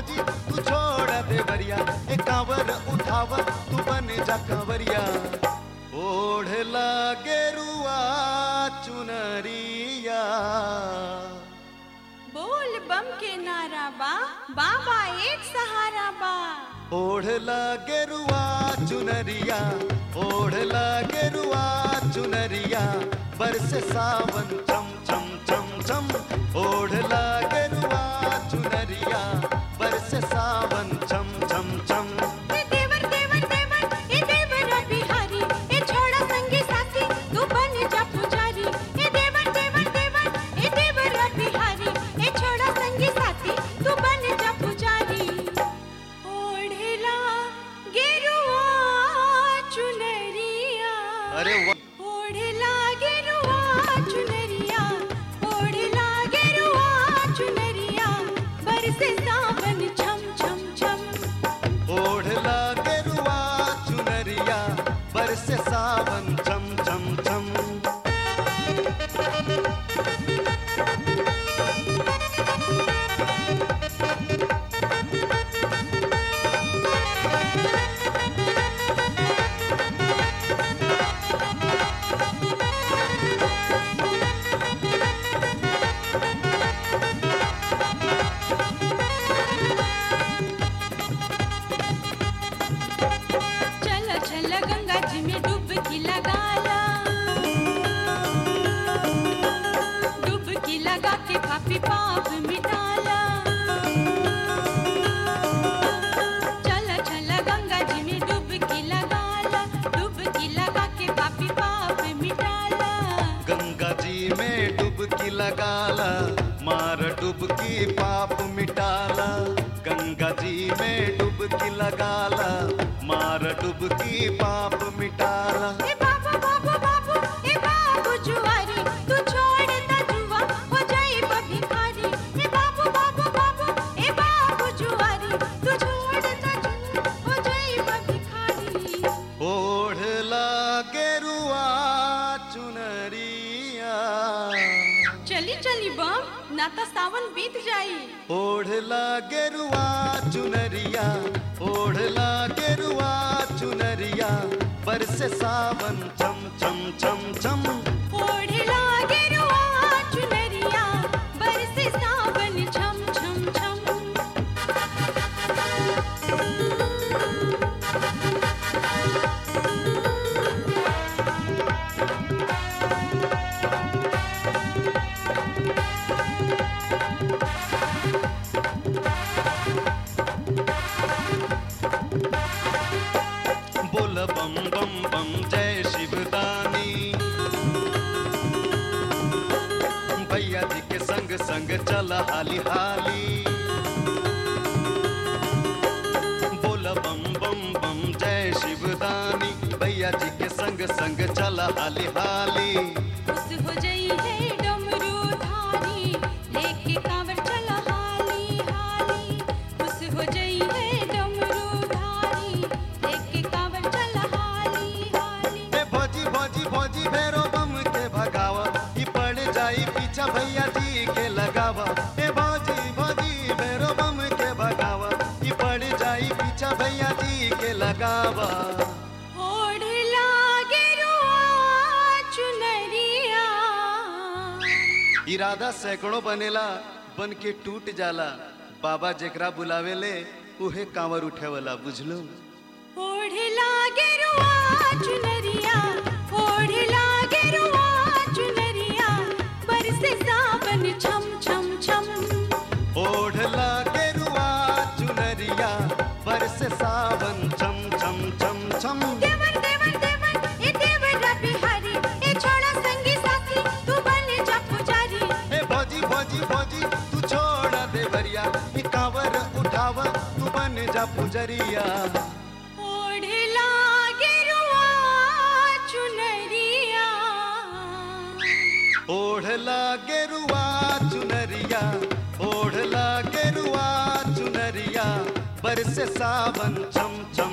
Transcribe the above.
भौजी तू छोड़ देवरिया ए कांवर उठाव तू बन जा कंवरिया ओढ़ गेरुआ चुनरिया बोल बम के नारा बा बाबा एक सहारा बा ओढ़ गेरुआ चुनरिया ओढ़ गेरुआ चुनरिया बरस सावन चम चम चम चम ओढ़ गेरुआ चुनरिया बरस सावन चम चम चम ए देवर देवर देवर ए देवर बिहारी ए छोड़ा संगी साथी तू बन जा पुजारी ए देवर देवर देवर ए देवर बिहारी ए छोड़ा संगी साथी तू बन जा पुजारी ओढ़ला गेरुआ चुनरिया अरे वाह ओढ़ला गेरुआ चुनरिया ओढ़ला गेरुआ चुनरिया बरसे सावन छम छम छम ओढ़ गेरुआ चुनरिया बरस सावन चम चम चम चल चल गंगा जी में डुबकी लगाला डुबकी लगा के पापी पाप मिटाला चल चल गंगा जी में डुबकी लगाला डुबकी लगा के पापी पाप मिटाला गंगा जी में डुबकी लगाला मार डुबकी पाप मिटाला गंगा जी में डुबकी लगाला मार डुबकी पाप मिटाला ए बाबू बाबू बाबू ए बाबू जुआरी तू छोड़ दा जुआ हो जाए भिखारी ए बाबू बाबू बाबू ए बाबू जुआरी तू छोड़ दा जुआ हो जाए भिखारी ओढ़ गेरुआ चुनरिया चली चली बम ना तो सावन बीत जाई ओढ़ गेरुआ चुनरिया ओढ़ गेरुआ चुनरिया बरस सावन चम चम चम चम ओढ़ला गेरुआ चुनरिया बरसे सावन छम छम छम बोल बम बम बम जय शिवदानी भैया जी के संग संग चल हाली हाली बोल बम बम बम जय शिवदानी भैया जी के संग संग चल हाली हाली खुश हो जाई है डमरू धारी लेके कांवर चला हाली हाली खुश हो जाई है डमरू धारी लेके कांवर चला हाली हाली ए भौजी भौजी भौजी भैरो बम के भगावा ई पड़ जाई पीछा भैया जी के लगावा ए भौजी भौजी भैरो बम के भगावा ई पड़ जाई पीछा भैया जी के लगावा ओढ़ला गेरुआ चुनरिया इरादा सैकड़ों बनेला बन के टूट जाला बाबा जेकरा बुलावेले उहे कांवर उठेवला बुझलो ओढ़ला गेरुआ चुनरिया ओढ़ला गेरुआ चुनरिया बरसे सावन छम छम छम ओढ़ गेरुआ चुनरिया बरस सावन चम चम चम चम देवर देवर देवर ए देवर बिहारी ए छोड़ा संगी साथी तू बन जा पुजारी ए भौजी भौजी भौजी तू छोड़ देवरिया ई कांवर उठावा तू बन जा पुजरिया ओढ़ला गेरुआ चुनरिया ओढ़ गेरुआ चुनरिया ओढ़ गेरुआ चुनरिया बरस सावन चम चम